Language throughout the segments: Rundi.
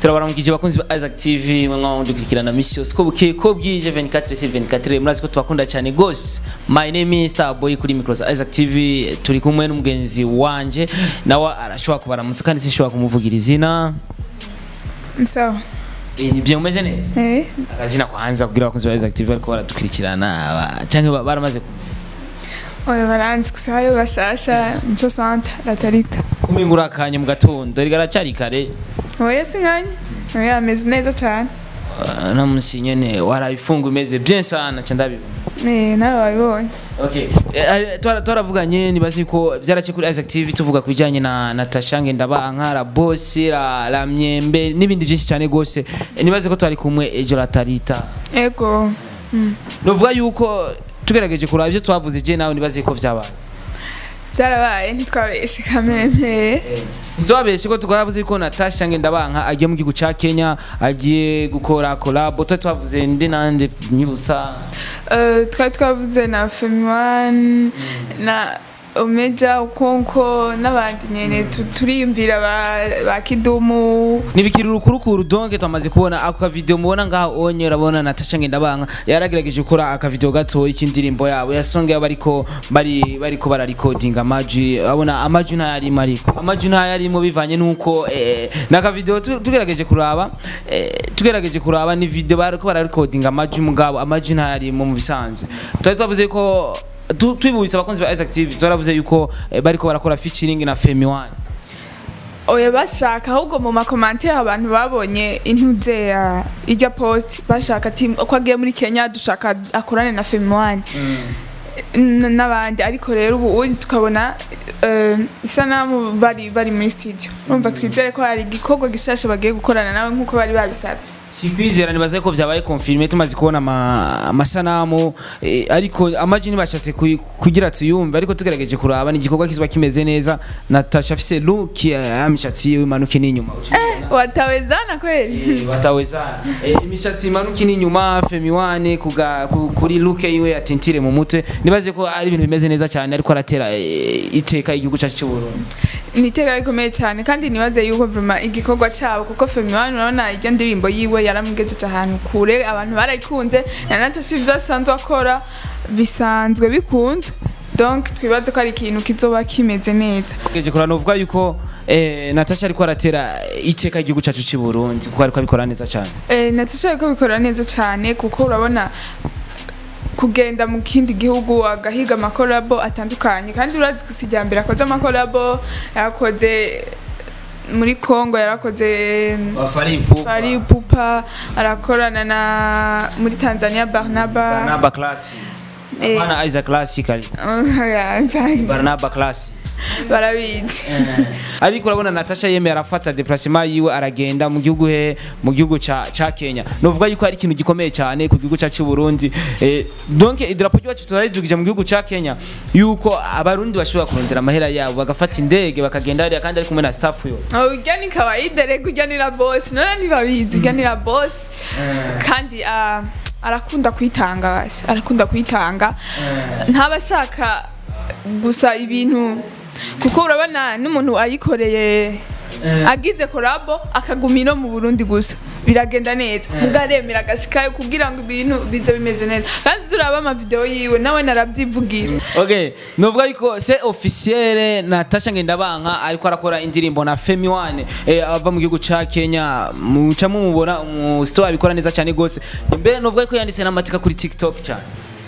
turabaramukije bakunzi ba Isaac TV mwa dukurikirana misi yose ko buke ko bwije 24 sur 24 murazi ko tubakunda cyane gose my name is Starboy kuri micros Isaac TV turi kumwe n'umugenzi wanje nawe arashobora kubaramutsa kandi sinshobora kumuvugira izina sawa Eh, ni byo mumeze neza eh akazina kwanza kugira abakunzi ba Isaac TV bariko baradukurikirana aba- canke ba- baramaze oya baranzi gusa hariho bashasha nico santa latarikta kumingura akanya mu gatondo rigaracari kare oya sinkanya oya ameze neza cyane Uh, na musi nyene warabifunga imeze bien sana ca ndabibona eh nawe wabibonye Okay. Eh, twara- twaravuganye nibazi ko vyarace kuri Isaac TV tuvuga ku bijanye na Natasha Ngendabanka la boss la, la myembe n'ibindi vyinshi cyane gose Eh, nibaze ko twari kumwe ejo la tarita ego mm. novuga yuko tugerageje kuraba ivyo twavuze je nawe nibaze ko vyabaye byarabaye ntitwabeshe kameme ntitwabeshe ko twavuze ko Natasha Ngendabanka agiye mu gihugu ca Kenya agiye gukora collab twari twavuze ndi nande nyibutsa Eh, twari twavuze na femiwan na omeja ukonko n'abandi nyene tu- turiyumvira ba- ba kidumu nibikiri urukurukuru donke twamaze kubona ako kavideo mubona ngaho onye urabona Natasha Ngendabanka yaragerageje gukora akavideo gato y'indirimbo yabo yasonge bariko bari bariko bararikodinga amaji abona amaji ntayarimo ariko amaji ntayarimo bivanye nuko eh, nakavideo tu- tugerageje kuraba eh, tugerageje kuraba ni video bariko bararikodinga amaji mugabo amaji ntayarimo mu bisanzwe twari twavuze ko tu- twibutsa abakunzi ba Isaac TV twaravuze yuko eh, bariko barakora featuring na Femi One oya bashaka ahubwo mu makomantere abantu babonye intuze ya ijya post bashaka ati ko agiye muri kenya dushaka akorane na femiwani n'abandi ariko rero ubu ubu tukabona eh, isanamu bari bari muri studio urumva twizere ko hari igikorwa gishasha bagiye gukorana nawe nk'uko bari babisabye sikwizera nibaze ko vyabaye confirmé tumaze kubona ama- amasanamu eh, ariko amaji ntibashatse kuyi- kugira tuyumve ariko tugerageje kuraba ni igikorwa kizoba kimeze neza natasha afise look ya mishatsi yiwe imanuke n'inyuma watawezana kweli Eh, watawezana Eh, imishatsi imanuke n'inyuma femiwane kuga ku- kuri look yiwe atintire mu mutwe nibaze ko ari ibintu bimeze neza cyane ariko aratera eh, iteka igihugu cyacu cy'u Burundi ni iteka rikomeye cyane kandi nibaze yuko vraiment igikorwa cyabo kuko femiwani urabona iryo ndirimbo yiwe yaramugejeje ahantu kure abantu barayikunze na natasha ibyo asanzwe akora bisanzwe bikunzwe donc twibaze ko ari ikintu kizoba kimeze neza tugerageje kuraba novuga yuko eh, natasha ariko aratera iteka igihugu cyacu cy'u Burundi kuko ariko abikora neza cyane Eh, natasha ariko bikora neza cyane kuko urabona kugenda mu kindi gihugu agahiga amakorabo atandukanye kandi urazi ko si mbere akoze amakorabo yarakoze muri congo yarakoze Wafari Pupa. Fari Pupa arakorana na muri Tanzania Barnaba Barnaba Class. Eh. Hapana Isaac Classic ali. Oya, nzange. Barnaba Class. barabizi Ariko urabona Natasha yemeye arafata déplacement yiwe aragenda mu gihugu he mu gihugu ca ca Kenya. Novuga yuko ari ikintu gikomeye cyane ku gihugu cyacu Burundi. Eh, donc idarapo ryacu turaridugije mu gihugu ca Kenya yuko abarundi bashobora kurondera amahera yabo bagafata indege bakagenda hariya kandi ari kumwe na staff yose. urya ni kawaida rego urya ni la boss none ntibabizi urya ni la boss kandi ah, arakunda kwitanga basi arakunda kwitanga ntaba ashaka gusa ibintu kuko urabona n'umuntu ayikoreye agize korabo akaguma ino mu burundi gusa biragenda neza mugaremera agashikayo kugira ngo ibintu bize bimeze neza kandi uraba amavideo yiwe nawe narabyivugira Okay, novuga yuko se officiel Natasha Ngendabanka ariko arakora indirimbo na Femi One eh, ava mu gihugu ca Kenya muca mumubona mu store abikora neza cyane gose mbe novuga ko yanditse n'amatika kuri TikTok cyane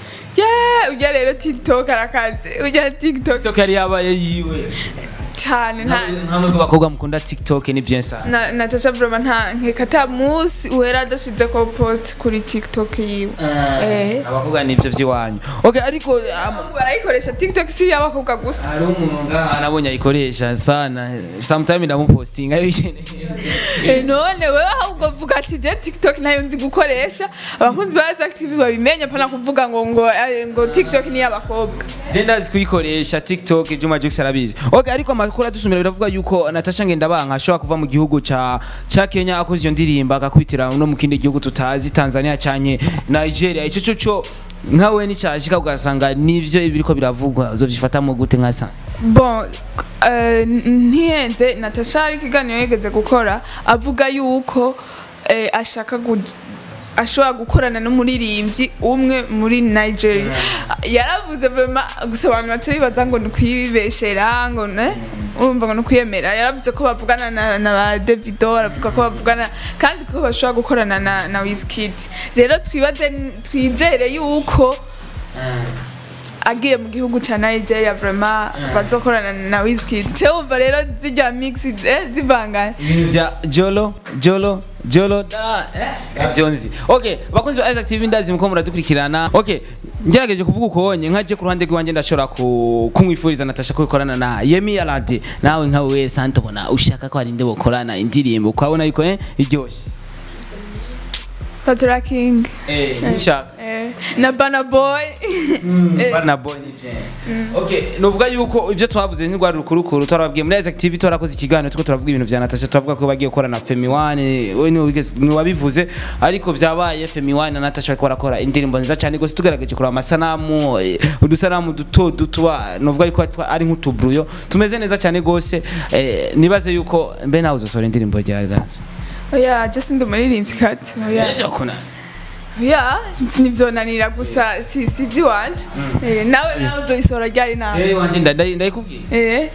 yeah ujya rero tiktok arakaze ujya tiktok TikTok yari yabaye yiwe cyane nta nkamwe bw'abakobwa mukunda TikTok ni bien ça na natasha vroma nta nkeka ata musi uhera adashize ko post kuri tiktok yiwe eh abakobwa nivyo vy'iwanyu okay ariko um, barayikoresha tiktok si y'abakobwa gusa hari umuntu ngaha nabonye ayikoresha sana sometime ndamupostinga yishene Eh, none wewe ahubwo vuga ati je tiktok nayo nzi gukoresha abakunzi ba Isaac TV babimenya pana kuvuga ngo ngo eh, ngo tiktok ni y'abakobwa je ndazi kuyikoresha tiktok juma jux arabizi okay ariko amakuru adusumira biravuga yuko natasha ngendabanka ashobora kuva mu gihugu ca ca kenya akoze iyo ndirimbo agakwitira no mu kindi gihugu tutazi tanzania canye nigeria ico co co nkawe nicashika ugasanga nivyo biriko biravugwa uzovyifatamo gute nkasa bon eh, n- ntihenze natasha hari ikiganiro yigeze gukora avuga yuko eh, ashaka gu- ashobora gukorana n'umuririmbyi umwe muri nigeria yaravuze vema gusa abantu baca bibaza ngo ni ukwibeshera ngo ne urumva ngo ni ukwiyemera yaravuze ko bavugana na, na ba davido aravuga ko bavugana kandi ko bashobora gukorana na, na wizkid rero twibaze twizere yuko agiye mu gihugu ca Nigeria vraiment bazokorana na Wizkid cyo wumva rero zijya mix eh, zivangana ibintu vya jolo jolo jolo da eh ivyo nzi okay bakozi ba Isaac TV ndazi muko muradukurikirana okay ngerageje kuvuga ukonye nkaje ku ruhande rwanje ndashobora ku- kumwifuriza Natasha ko ikorana na Yemi Alade nawe nka we Santo bona ushaka ko arinde bokorana indirimbo kwabona yuko eh iryoshe Patra King eh nshaka eh, na Bana Boy Eh, Bana Boy nije. Okay, nuvuga yuko ivyo twavuze ntirwari rukurukuru twarababwiye muri Isaac TV twarakoze ikiganiro tuko turavuga ibintu vya Natasha turavuga ko bagiye gukora na Femi One we ni wigeze ni wabivuze ariko vyabaye Femi One na Natasha bariko barakora indirimbo nziza cyane gose tugerageje kuraba amasanamu eh, udusanamu duto dutuba nuvuga yuko twa- ari nk'utubruyo tumeze neza cyane gose eh, nibaze yuko mbe nawe uzosora indirimbo rya Ganza oya just ndi umuririmbyi kati oya Ejo kuna oya ntivyonanira gusa si si ivy'iwanje Eh, nawe nawe uzoyisora ryari nawe Eh wanje ndadai ndayikubwiye eh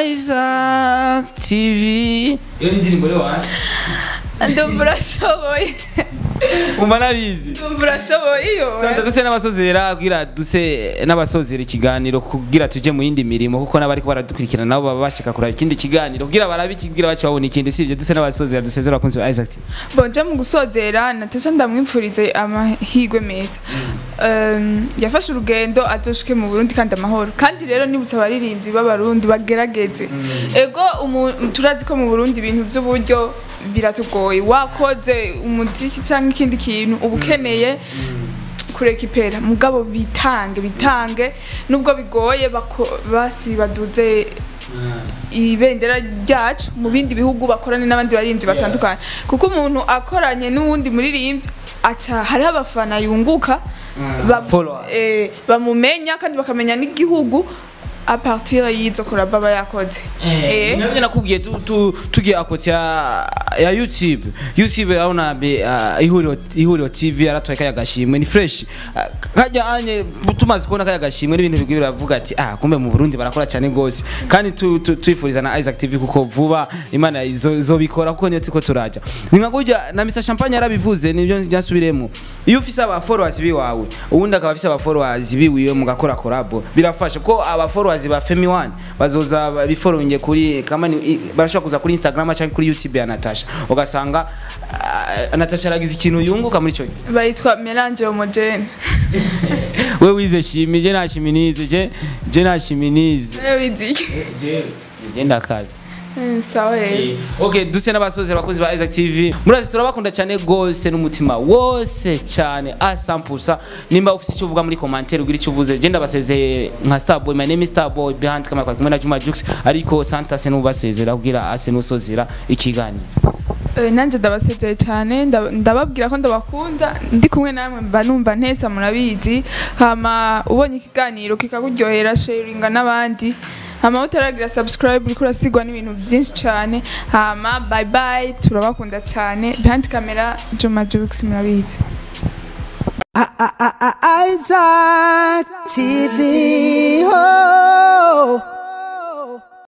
Isaac TV iyo ni indirimbo rero wanje ndumva urashoboye umva nabizi ndumva urashoboye iyo Santa duse n'abasozera kugira duse n'abasozera ikiganiro kugira tuje mu yindi mirimo kuko n'abariko baradukurikirana nabo baba bashaka kuraba ikindi kiganiro kugira barabe ikigira bace babona ikindi sivyo duse n'abasozera dusezera abakunzi ba Isaac TV bonje mu gusozera natasha ndamwipfurize amahigwe meza Um, yafashe urugendo azoshike mu burundi kandi amahoro kandi rero nibutse abaririmbyi b'abarundi bagerageze ego umu- turazi ko mu burundi ibintu by'uburyo biratugoye wakoze umuziki cyangwa ikindi kintu uba ukeneye kureka ipera mugabo bitange bitange nubwo bigoye bako- basi baduze ibendera ryacu mu bindi bihugu bakorane n'abandi baririmbyi batandukanye kuko umuntu akoranye n'uwundi muririmbyi aca hariho abafana yunguka ba- followers. eh, bamumenya kandi bakamenya n'igihugu a partir y'izo koraba aba yakoze Eh. nabyo nakubwiye tu- tu- tugiye akoti ya ya YouTube YouTube aona be uh, ihuriro ihuriro TV aratwaye kaya gashimwe ni fresh uh, kajya anye tumaze kubona kaya gashimwe n'ibintu bigwi biravuga ati ah kumbe mu Burundi barakora cyane gose kandi tu- tu- twifuriza na Isaac TV kuko vuba imana izo- izobikora kuko niyo tuko turaja ni nka gujya na Mr Champagne yarabivuze nibyo byasubiremo iyo ufise aba followers biwawe uwundi akaba afise aba followers biwiwe mugakora collab birafasha ko aba followers ba Femi One bazoza bifollowinge kuri kama ni i- barashobora kuza kuri Instagram cyangwa kuri YouTube ya Natasha ugasanga ah, Natasha aragize ikintu yunguka muri cyo gihe. bayitwa melange homogene we wize shimi je nashiminize je je nashiminize rero wiziye je je ndakazi Mm, sawa rero okay duse n'abasozi abakozi ba Isaac TV murazi turabakunda cyane gose n'umutima wose cyane a 100% nimba ufite icyo uvuga muri commentaire ugira icyo uvuze je ndabasezeye nka Starboy my name is Starboy behind camera kwa kumwe na Juma Jux ariko Santa se nubasezera kugira ase nusozera ikiganiro Eh, nanjye ndabasezeye cyane nda- ndababwira ko ndabakunda ndi kumwe namwe mba numva ntesa murabizi hama ubonye ikiganiro kikakuryohera sharinga n'abandi hama utaragira subscribe uriko urasigwa n'ibintu byinshi cyane hama bye bye turabakunda cyane behind camera Juma Jux murabizi Isaac TV. Oh.